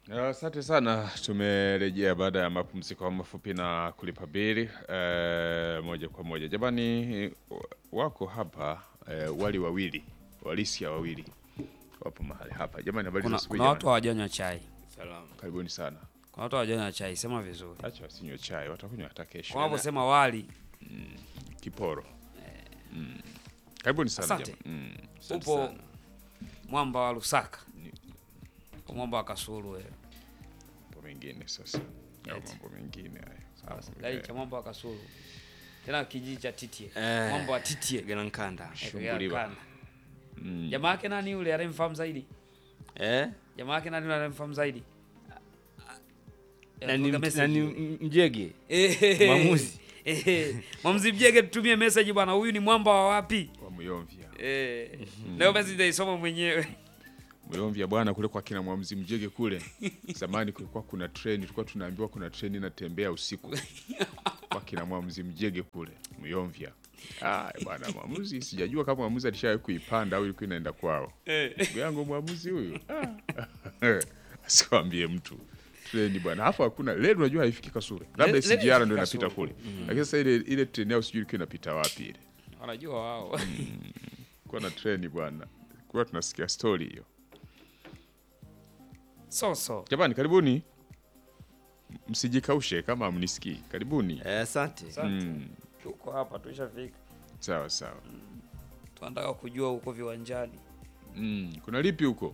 Asante sana, tumerejea baada ya mapumziko mafupi na kulipa bili eh, moja kwa moja. Jamani, wako hapa eh, wali wawili walisia wawili wapo mahali hapa. Jamani, habari za Kuna, asubuhi kuna watu jamani. hawajanywa chai, Salama. Karibuni sana. kuna watu hawajanywa chai, sema vizuri. Acha wasinywe chai, watakunywa hata kesho. Kwa unaposema wali Kiporo. Mm. Karibuni sana Asante. jamani. Mm. Asante upo sana. mwamba wa Lusaka, kwa mwamba wa Kasulu wewe. Mambo mengine sasa. Au Eti. mambo mengine haya. Sawa. Gai cha mwamba wa Kasulu. Tena kijiji cha Titie. Eh. Mwamba wa Titie. Ganankanda. Eh, Shunguliwa. Kana. Mm. Jamaa yake nani yule anayemfahamu zaidi? Eh? Jamaa yake nani yule anayemfahamu zaidi? Eh, Nani, tuweka message. nani m- mjege? Eh, Mwamuzi. eh, Mwamuzi Mjege tutumie message bwana, huyu ni mwamba wa wapi? Wa Muyomvya. Eh, leo basi nitaisoma mwenyewe. Muyomvya bwana, kule kwa kina Mwamzi Mjege kule zamani kulikuwa kuna treni, tulikuwa tunaambiwa kuna treni inatembea usiku kwa kina Mwamzi Mjege kule Muyomvya. Ah, bwana mwamuzi, sijajua kama mwamuzi alishawahi kuipanda au ilikuwa inaenda kwao. Ndugu yangu mwamuzi huyu ah. asikwambie mtu treni bwana, hapo hakuna leo, unajua haifiki Kasure, labda Le- SGR le- ndio Kasulu. inapita kule, lakini sasa ile ile treni yao sijui ilikuwa inapita wapi ile Wanajua wao. kuwa na treni bwana, kuwa tunasikia story hiyo. So so. Jamani, karibuni, msijikaushe kama mnisikii. Karibuni. Eh, Asante. Asante. Tuko hapa tuishafika. Sawa sawa. Tunataka kujua huko viwanjani. Mm, kuna lipi huko?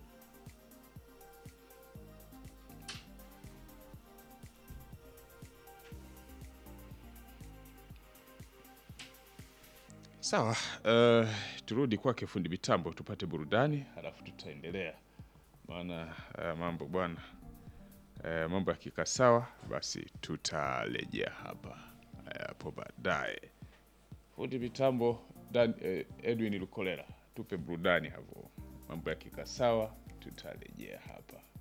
Sawa, uh, turudi kwake fundi mitambo tupate burudani, halafu tutaendelea, maana uh, mambo bwana uh, mambo yakikaa sawa, basi tutarejea hapa uh, hapo baadaye. Fundi mitambo Dan, eh, Edwin Lukolera, tupe burudani hapo, mambo yakikaa sawa, tutarejea hapa.